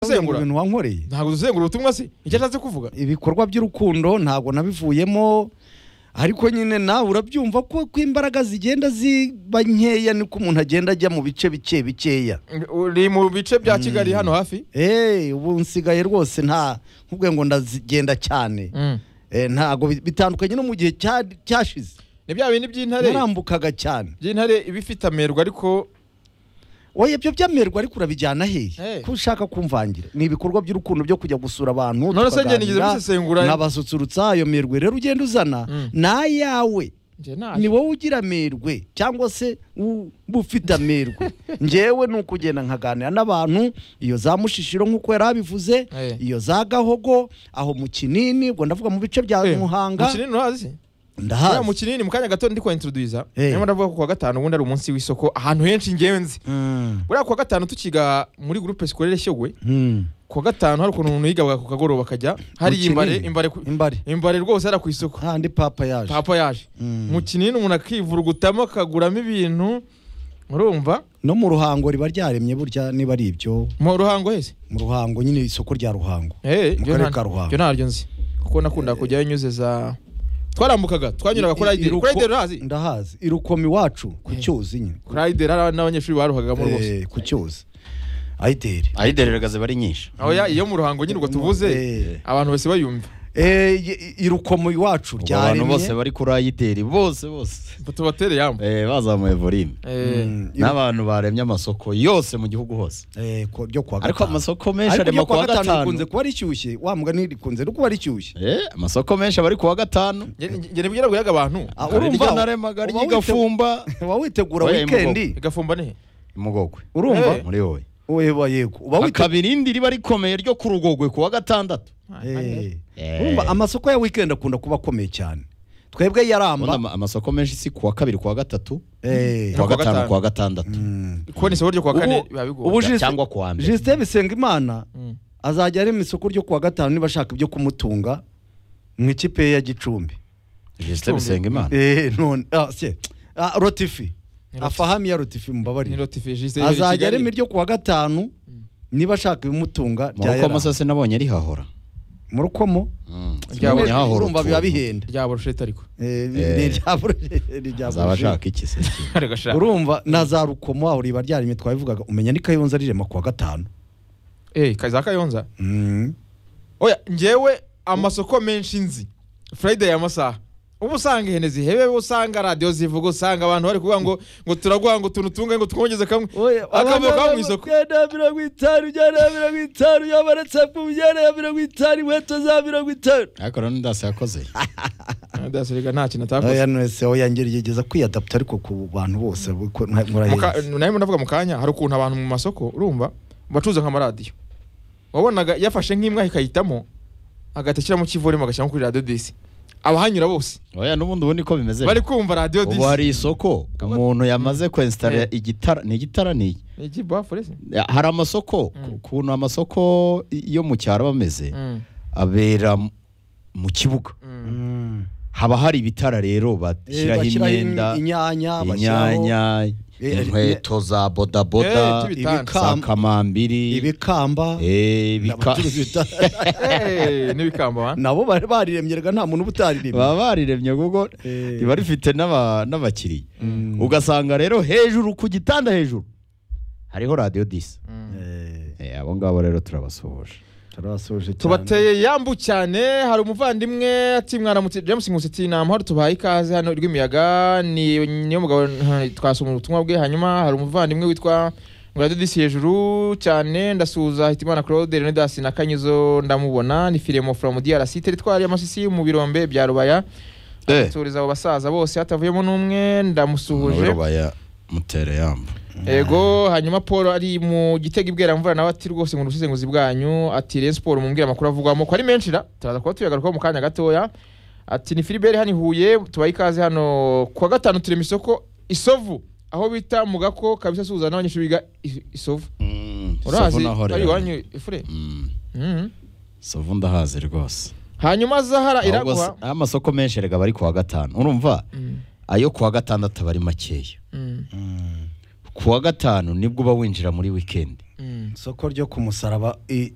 gusengura ibintu wankoreye ntabwo dusengura ubutumwa se icyo ashatse kuvuga ibikorwa by'urukundo ntabwo nabivuyemo ariko nyine nawe urabyumva ko ko imbaraga zigenda ziba nkeya niko umuntu agenda ajya mu bice bike bikeya uri mu bice bya kigali hano hafi eee ubu nsigaye rwose nta nkubwe ngo ndazigenda cyane Eh, ntabwo bi- bitandukanye no mu gihe cya- cyashize ni bya bindi by'intare narambukaga cyane by'intare iba ifite amerwa ariko oya ibyo byamerwa ariko urabijyana Hey. hehe ko ushaka kumvangira ni ibikorwa by'urukundo byo kujya gusura abantu None se njye tukaganira, nigeze mbisesengura? nkabasusurutsa ayo merwe rero ugenda uzana Mm. n'ayawe njye ni ntacyo wowe ugira amerwe cyangwa se u- uba ufite amerwe ngewe ni ukugenda nkaganira n'abantu iyo za mushishiro nk'uko yari abivuze Hey. iyo za gahogo aho mu kinini ubwo ndavuga mu bice bya Eh, mu muhanga kinini urahazi Uriya mu ndahazi kinini mu kanya gato ndi kwa introduza Eh. niyo ndavuga ko kuwa gatanu ubundi ari umunsi w'isoko ahantu henshi ngewe nzi Mm. buriya kuwa gatanu tukiga muri gurupe sikorere shyogwe Mm. kuwa gatanu hari ukuntu umuntu yigaga ku kagoroba akajya hari Mu imbare kinini. imbare ku- imbare imbare rwose hariya ku isoko kandi papa yaje papa yaje Mm. mu kinini umuntu akivurugutamo akaguramo ibintu urumva no mu ruhango riba ryaremye burya niba ari ibyo mu ruhango hese mu ruhango nyine isoko rya ruhango Eh, Mu ibyo karere nta- ka Ruhango. ibyo ntaryo nzi kuko nakunda kujyayo nyuze za twarambukaga twanyuraga kuri ayideri Iruko- kuri ayideri urahazi ndahazi irukoma iwacu ku Eh. cyuzi nyine kuri ayideri hari n'abanyeshuri baruhagamo rwose Eh, ku cyuzi ayideri ayidereragaze bari nyinshi aho ya iyo mu ruhango nyine ubwo tuvuze Eh, abantu bose bayumva eh, i- irukomo iwacu Ubwo abantu bose ryaremye bari kuri ayideri bose bose Ngo tubatere yamba Eh, bazamuye volume Eh, Mm, iru- n'abantu baremye amasoko yose mu gihugu hose eh, ku- byo kuwa ariko gatanu amasoko menshi ariko arema ryo ku wa kuwa gatanu gatanu rikunze kuba rishyushye wa mugani rikunze no kuba rishyushye Eh, amasoko menshi aba ari ku wa gatanu nge- nge- nge nibwira ngo yaga abantu Ah, Hari urumva iryo naremaga uba ry'igafumba uba witegura Oya, wikendi igafumba nehe imugogwe Eh. urumva muri wowe Oya, yego uba witegura hakaba irindi riba rikomeye ryo ku rugogwe ku wa gatandatu Eh, Eh. urumva amasoko ya weekend akunda kuba akomeye cyane twebwe Ubundi yaramba ama- amasoko menshi si ku wa kabiri ku wa gatatu Eh, ku wa Ku wa gatanu gatanu. ku wa gatandatu mm. kuko ni isoko ryo kuwa kane Ubu- biba bigoye ubu Justin- cyangwa ku wa mbere Justin Bisengimana Mm. azajya arema isoko ryo kuwa gatanu niba ashaka ibyo kumutunga mu ikipe ye ya Gicumbi Justin Bisengimana Eh, none ah, se- ah, Rotifi Ni Rotifi. afahami ya Rotifi ni mubabarire notifijiste azajya arema iryo kuwa gatanu niba ashaka ibimutunga mu rya rukomo yaramba sase nabonye rihahora mu rukomo Mm, Rya- sinabonye hahora urumva biba utuntu. bihenda rya burushete ariko Eh, Eh. ni irya Bro- ni irya azaba Bro- ashaka iki se ariko ashaka urumva na za rukomo aho riba ryaremye twabivugaga umenya ni kayonza rirema kuwa gatanu eh kaza kayonza oya njyewe amasoko menshi nzi friday amasaha uba usanga ihene zihebe uba usanga radiyo zivuga usanga abantu bari kuvuga ngo ngo turaguha ngo utuntu tungahe ngo twongeze kamwe akavuga kaba mu isoko bya mirongo itanu ujyana mirongo itanu yabaretse ku ujyana ya mirongo itanu inkweto za mirongo itanu ariko rero ndasi yakoze ndasubika nta kintu atakoze oya nese oya ngeri yigeza kwiyadapta ariko ku bantu bose kuko nta- muraheza nawe ndavuga mu kanya hari ukuntu abantu mu masoko urumva bacuruza nk'amaradiyo wabonaga yafashe nk'imwe akayitamo agatekera mu kivoremo agashyiramo kuri radiyo disi abahanyura bose oya n'ubundi ubu niko bimeze bari kumva radiyo ubu disi hari isoko umuntu yamaze kwensitara Eh. igitara ni igitara ni iki? ni iki bafu rese hari amasoko Mm. ukuntu amasoko yo mu cyaro aba ameze Mm, abera mu- mu kibuga mm. Mm. haba hari ibitara rero Eh, bashyiraho bashyiraho imyenda in- inyanya bashyiraho inyanya Eh, inkweto za Eh, bodaboda tubi- za ibikamba kamambiri ibikamba eh, ibika- Abacuruzi bita- Eh, n'ibikamba wa? nabo bari bariremye rega nta muntu uba utaririmye baba bariremye kuko Eh. riba rifite n'aba- n'abakiriya ugasanga rero hejuru ku gitanda hejuru hariho radiyo disi Eh, Eh, abo ngabo rero turabasuhuje turabasoje cyane. tubateye yambu cyane hari umuvandimwe ati mwaramutse james nkusi ati nta mahoro tubahaye ikaze hano rw'imiyaga ni niyo mugabo nta- twasoma ubutumwa bwe hanyuma hari umuvandimwe witwa nguradidisi hejuru cyane ndasuhuza hitimana claude leonidas na kanyuzo ndamubona ni firemo from drc teritwari y'amasisi mu birombe bya rubaya turiza abo basaza bose hatavuyemo n'umwe ndamusuhuje baya mutere yamba Ego hanyuma Paul ari mu gitega ibwera mvura nawe ati rwose ngo ubusesenguzi bwanyu ati Rayon Sport mumbwira amakuru avugwamo ko ari menshi da turaza kuba tuyagarukaho mu kanya gatoya ati ni Philibert hano i Huye tubaye ikaze hano kuwa gatanu turema isoko Isovu aho bita mu gako kabisa suza n'abanyeshuri biga I- Isovu urazi ari iwanyu ifure Mhm. sovu ndahazi rwose hanyuma Zahara Ahubwo iraguha se- amasoko menshi erega bari ku wa gatanu urumva Mm, ayo ku wa gatandatu aba ari makeya mm, Mm. ku wa gatanu nibwo uba winjira muri wikendi mm. isoko ryo ku musaraba i-